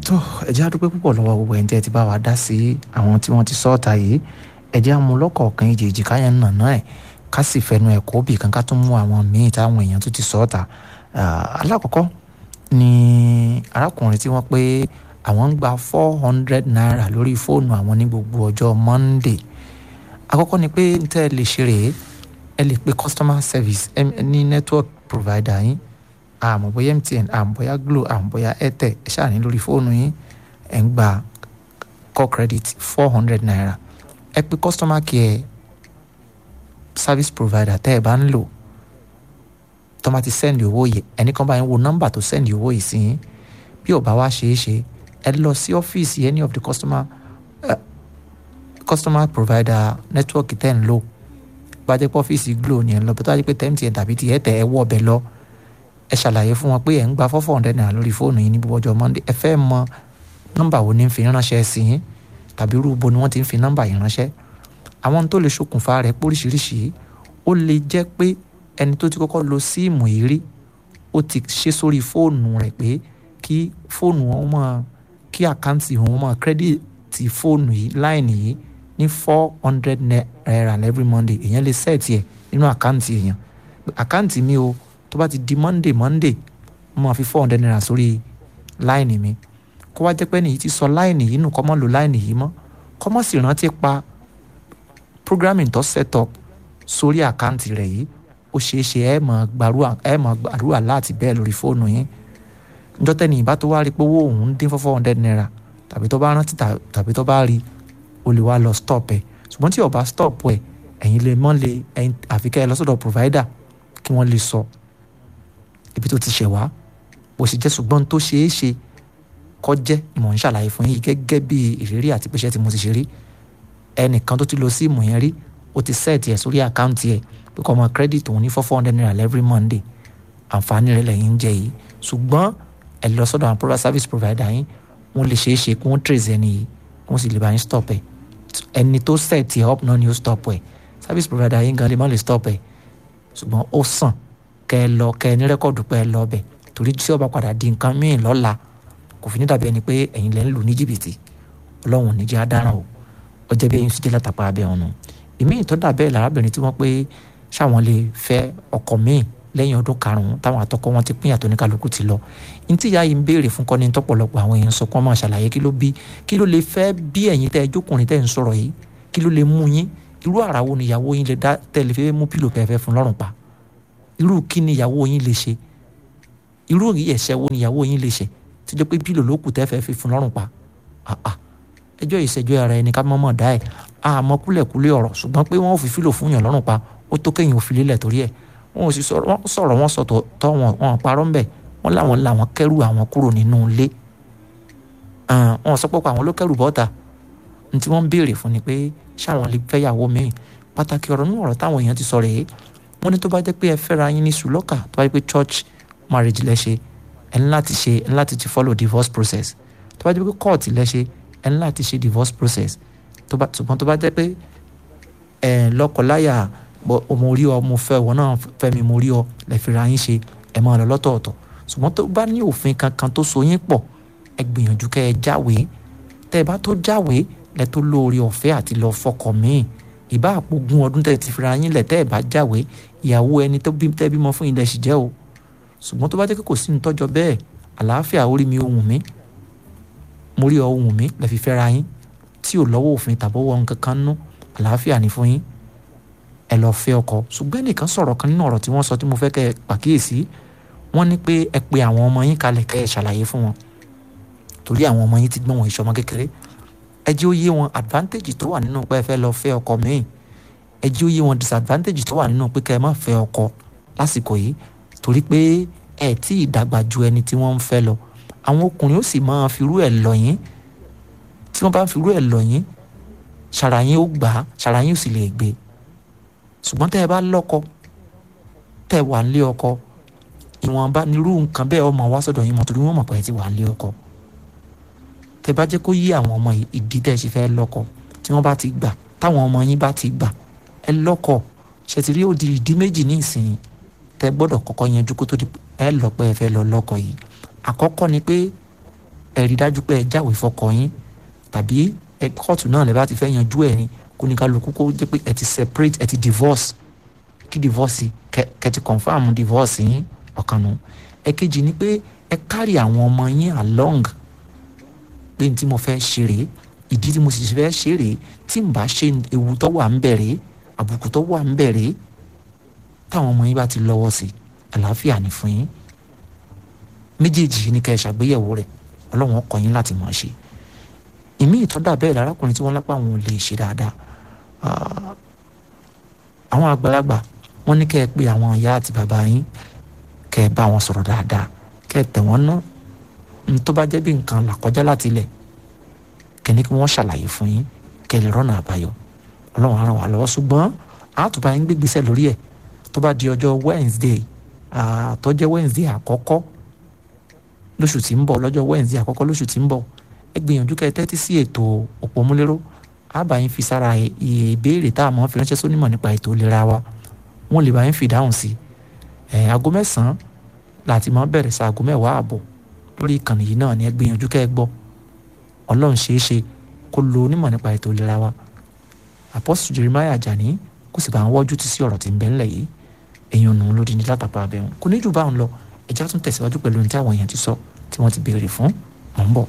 tó ẹjẹ́ àdúpẹ́ púpọ̀ lọ́wọ́ gbogbo ẹ̀ǹtẹ́ ti bá wa dá sí àwọn tí wọ́n ti sọ́ọ̀tà yìí ẹjẹ́ àmú lọ́kọ̀ọ̀kan ìjèjì káyẹn nàná ẹ̀ ká sì fẹnu ẹ̀ kó bì kan ká tún mú àwọn míì táwọn èèyàn tó ti sọ́ọ̀tà alákọ̀ọ́kọ́ ni arákùnrin tí wọ́n pé àwọn ń gba four hundred naira lórí fóònù àwọn ní gbogbo ọjọ́ monday àkọ́kọ́ ni pé n tẹ́ ẹ lè ṣe rèé ẹ lè pe customer service ní network provider yín àmọ́ bóyá mtn àmọ́ bóyá glo àmọ́ bóyá airtel ẹ ṣáà ní lórí fóònù yín ẹ̀ ń gba call credit four hundred naira ẹ pe customer care service provider tẹ́ ẹ bá ń lò tó máa ti sẹ́ndì owó yìí ẹnì kan bá yín wo nọ́mbà tó sẹ́ndì owó yìí sí yín bí ò bá wá ṣeé ṣe ẹ lọ sí ọ́fíìsì any of the customer uh, customer provider network tẹ́ ń lò bá jẹ́ pé ọ́fíìsì glo ni ẹ̀ ń lọ bí tó bá jẹ́ pé tmtn tàbí ti airtel ẹ wọ́ ọbẹ̀ lọ ẹ ṣàlàyé fún wọn pé ẹ̀ ń gba four hundred naira lórí fóònù yìí ní gbogbo ọjọ́ monday ẹ fẹ́ mọ nọ́mbà wo ni ń fi ránṣẹ́ sí yín tàbí irú bo ni wọ́n ti ń fi nọ́mbà yìí ránṣẹ́ àwọn tó lè ṣokùnfà rẹ̀ póríṣiríṣi ó lè jẹ́ pé ẹni tó ti kọ́kọ́ lo síìmù yìí rí ó ti ṣe sórí fóònù rẹ̀ pé kí fóònù wọn mọ̀ kí àkáǹtì wọn mọ̀ kírẹ́dìtì fóònù yìí láìní yìí ní four hundred naira every monday èèyàn lè sẹ́ẹ̀tì ẹ̀ nínú àkáǹtì èèyàn àkáǹtì mi o tó bá ti di monday monday mo máa fi four hundred naira sórí láìní mi kó wá jẹ́ pé nìyí ti sọ láìní yìí nù kọ́ mọ́ lo láìní yìí mọ́ kọ́ mọ́ sì rántí pa programming tó set up sórí àkáǹtì rẹ̀ yìí ó ṣeé ṣe ẹ mọ̀ gbàrúwà láti bẹ́ẹ̀ lórí fóònù yín njọ́ tẹ́ni ìbá tó wá rí pé owó òun ń dín four four hundred naira tàbí tó bá rántí tàbí tó bá rí o lè wá lọ stop ẹ̀ ṣùgbọ́n tí o bá stop ẹ̀ ẹ̀yin lè mọ́ lè àfikẹ́ ẹ lọ sọ́dọ̀ provider kí wọ́n lè sọ ibi tó ti ṣẹ̀ wá bó ṣe jẹ́ ṣùgbọ́n tó ṣeé ṣe kọ́ jẹ́ ìmọ̀ ń ṣàlàyé fún yín gẹ́gẹ́ bí ìrírí àti pẹ́ṣẹ́ tí mo ti ṣe rí ẹnìkan tó ti lo síìmù yẹn rí ó ti sẹ́ẹ̀tì ẹ̀ sórí àkáǹtì ẹ̀ pé kọ́ ọmọ credit òun ní four four hundred naira every monday àǹfààní rẹ̀ lẹ́yìn ń jẹ yìí ṣùgbọ́n ẹ lọ sọ́dọ̀ àwọn product service provider yín wọ́n lè ṣeé ṣe kí wọ́n trace ẹni yìí wọ́n sì lè bá yín stop ẹ̀ ẹni tó sẹ́ẹ̀tì ẹ̀ up náà ni ó stop ẹ̀ service provider yín gan lè má lè stop ẹ̀ ṣùgbọ́n ó sàn kẹ́ ẹ lọ kẹ́ ẹ ní rẹ́kọ̀dù pé ẹ lọ bẹ̀ torí tí ó bá padà di nǹkan míì lọ́la kò fi ní dàbí ẹni pé ẹ̀yin lẹ́ ń lù ní jìbìtì ọlọ́run ní jẹ́ adaràn o ó jẹ́ bí ẹ̀yin sì jẹ́ látàpá abẹ́ ọ̀nà ìmíì tó dà bẹ́ẹ̀ lárábìnrin tí wọ́n pé ṣáwọn lè fẹ́ ọkọ míì lẹ́yìn ọdún karùn-ún táwọn àtọkọ wọn ti pín àtọ́ ní kálukú ti lọ ní tí ìyá yìí ń béèrè fún kọ́ni tọ́pọ̀lọpọ̀ àwọn èèyàn sọ kán máa ṣàlàyé kí ló bí kí ló lè fẹ́ bí ẹ̀yin tẹ́ ẹ jókòrin tẹ́ ẹ ń sọ̀rọ̀ yìí kí ló lè mú yín irú àrà wo ni ìyàwó yín lè dá tẹ́lẹ̀ fẹ́ mú pílò kẹfẹ́ fún lọ́rùn pa irú kí ni ìyàwó yín lè ṣe irú ẹ̀ṣẹ̀ wo ni ìyàwó yín lè ṣe tí jẹ́ pé pílò ló kù tẹ́fẹ́ fi fún lọ́rùn pa ẹjọ́ ìṣẹ́jọ́ ara ẹni ká mọ́mọ́ dá ẹ̀ àmọ́ kúlẹ̀kúlẹ̀ ọ̀rọ̀ ṣùgbọ́n pé wọ́n ò fi fílò fún yàn lọ́rùn pa ó tó kéyìn ò fi lélẹ̀ torí ẹ̀ wọn ò sì sọ̀rọ̀ wọn sọ tọ́ wọn wọn parọ́ ńbẹ̀ wọn làwọn làwọn kẹ́rù àwọn kúrò nínú ilé wọn sọ pé àwọn ló kẹ́rù bọ́ta ní tí wọ́n ń béèrè fún ni pé ṣáwọn lè fẹ́yàwó míì pàtàkì ọ̀rọ̀ nínú ọ̀rọ̀ táwọn èèyàn ti sọ rèé wọ́n ní tó bá jẹ́ pé ẹ fẹ́ra yín ní sùlọ́kà tó bá jẹ́ pé church marriage lẹ ṣe ẹ ní láti ṣe ẹ ní láti ti follow divorce process tó bá jẹ́ pé court lẹ ṣe ẹ ní láti ṣe divorce process ṣùgbọ́n tó bá jẹ́ pé ẹ lọ́kọláya mo rí ọ mo fẹ́ ìwọ náà fẹ́ mi mo rí ọ lẹ fi ra yín ṣe ẹ máa lọ lọ́tọ̀ọ̀tọ̀ ṣùgbọ́n tó bá ní òfin kankan tó so yín pọ̀ ẹ gbìyànjú kẹ́ ẹ jáwèé tẹ́ ẹ bá tó jáwèé lẹ tó lóore ọ̀fẹ́ àti lọ fọkọ míì ìbá àpògùn ọdún tẹ́ ti fi ra yín lẹ̀ tẹ́ ẹ bá jáwèé ìyàwó ẹni tó bí tẹ́ bímọ fún ilẹ̀ sì jẹ́ o ṣùgbọ́n tó bá jẹ́ pé kò sí ní tọ́jọ́ bẹ́ẹ̀ àlàáfíà orí mi ohùn mi mo rí ohùn mi lẹ fi fẹ́ ra yín tí ò lọ́wọ́ òfin tàbọ̀wọ́ nǹkan kan nú àlàáfíà ní fún yín ẹ lọ fẹ́ ọkọ ṣùgbọ́n ẹnìkan sọ̀rọ̀ kan nínú ọ̀rọ̀ tí wọ́n sọ tí mo fẹ́ kẹ́ ẹ pàkíyèsí wọ́n ní pé ẹ pe àwọn ọmọ yín kalẹ̀ kẹ́ ẹ ṣàlàyé fún wọn torí àwọn ọmọ yín ti gbọ́n wọn ìṣọmọ kékeré ẹ jẹ́ ó yé wọn advantage tó wà nínú pé ẹ fẹ́ lọ fẹ́ ọkọ míì ẹ jẹ́ ó yé wọn disadvantage tó wà nínú pé kẹ́ ẹ má fẹ́ ọkọ lásìkò yìí torí pé ẹ tí ì dàgbà ju ẹni tí wọ́n ń fẹ́ lọ àwọn ọkùnrin ó sì máa firú ẹ̀ lọ yín tí wọ́n bá ń firú ẹ̀ lọ yín ṣàrà yín ó gbà á ṣàrà yín ó sì lè gbé ṣùgbọ́n tẹ́ ẹ bá lọ́kọ tẹ́ ẹ wà nílé ọkọ ìwọ̀nba nírú nǹkan bẹ́ẹ̀ ọmọ wá sọ́dọ̀ yín mọ̀ torí wọ́n mọ̀ pé ẹ ti wà nílé ọkọ tẹ́ bá jẹ́ kó yí àwọn ọmọ ìdí tẹ́ ẹ ṣe fẹ́ lọ́kọ tí wọ́n bá ti gbà táwọn ọmọ yín bá ti gbà ẹ lọ́kọ ṣètìrí ó di ìdí méjì ní ìsìn tẹ́ gbọ́dọ̀ kọ́kọ́ yanjú kó tó di ẹ lọ pé ẹ fẹ́ lọ lọ́kọ yìí àkọ́kọ́ ni pé ẹ ẹ rí dájú pé ẹ jáwèé fọkọ yín tàbí ẹ kóòtù náà lè bá ti fẹ́ yanjú ẹ̀ ni kó ní kálukú kó jẹ́ pé ẹ ti separate ẹ ti divorce kí divorce kẹ kẹ ti confam divorce yín ọ̀kan nù ẹ̀kejì ni pé ẹ kárí àwọn ọmọ yín along pé ní tí mo fẹ́ ṣe rèé ìdí tí mo sì fẹ́ ṣe rèé tí n bá ṣe ewu tó wà ń bẹ̀rẹ̀ àbùkù tó wà ń bẹ̀rẹ̀ táwọn ọmọ yín bá ti lọ́wọ́ sí àlàáfíà ní fún yín méjèèjì ní kẹ́ ẹ ṣàgbéyẹ̀wò rẹ̀ ọlọ́run ó kọ́ yín láti mọ̀ ọ́ ṣe ìmí ìtọ́dà bẹ́ẹ̀ lárákùnrin tí wọ́n lápá àwọn ò lè ṣe dáadáa àwọn àgbàlagbà wọ́n ní kẹ́ ẹ pé àwọn ìyá àti bàbá yín kẹ́ ẹ bá wọn sọ̀rọ̀ dáadáa kẹ́ ẹ tẹ̀ wọ́n ná ní tó bá jẹ́ bí nǹkan là kọjá láti ilẹ̀ kẹ́ni kí wọ́n ṣàlàyé fún yín kẹ́ ẹ lè rọ́nà àbáyọ ọlọ́run á ràn wá lọ́wọ́ ṣùgbọ́n àtúbà yín gbégbèsè lórí ẹ̀ tó bá di ọjọ́ Wednesday tó jẹ́ Wednesday àkọ́kọ́ lóṣù tí ń bọ̀ lọ́jọ́ Wednesday àkọ́kọ́ lóṣù tí ń bọ̀ ẹ gbìyànjú kẹ́ ẹ tẹ́tí sí ètò òpómúléró àbá yín fi sára ìbéèrè tá a mọ̀ fi ránṣẹ́ sónímọ̀ nípa ètò ìlera wa wọ́n lè bá yín fi dáhùn sí ẹ̀ aago mẹ́sàn-án láti máa bẹ̀rẹ̀ sí aago mẹ́wàá àbọ̀ lórí ìkànnì yìí náà ni ẹ gbìyànjú kẹ́ ẹ gbọ́ ọlọ́run ṣeé ṣe kó lo onímọ̀ nípa ètò ìlera wa Apostle Jeremiah Ajani kó sì bá ń wọ́jú ti sí ọ̀rọ̀ tí ń bẹ ńlẹ̀ yìí èèyàn nù lódì ní látàpá abẹ́hùn kò ní jù báwọn lọ ẹ̀já tún tẹ̀síwájú pẹ̀lú ohun tí àwọn èèyàn ti sọ tí wọ́n ti béèrè fún mọ̀ ń bọ̀.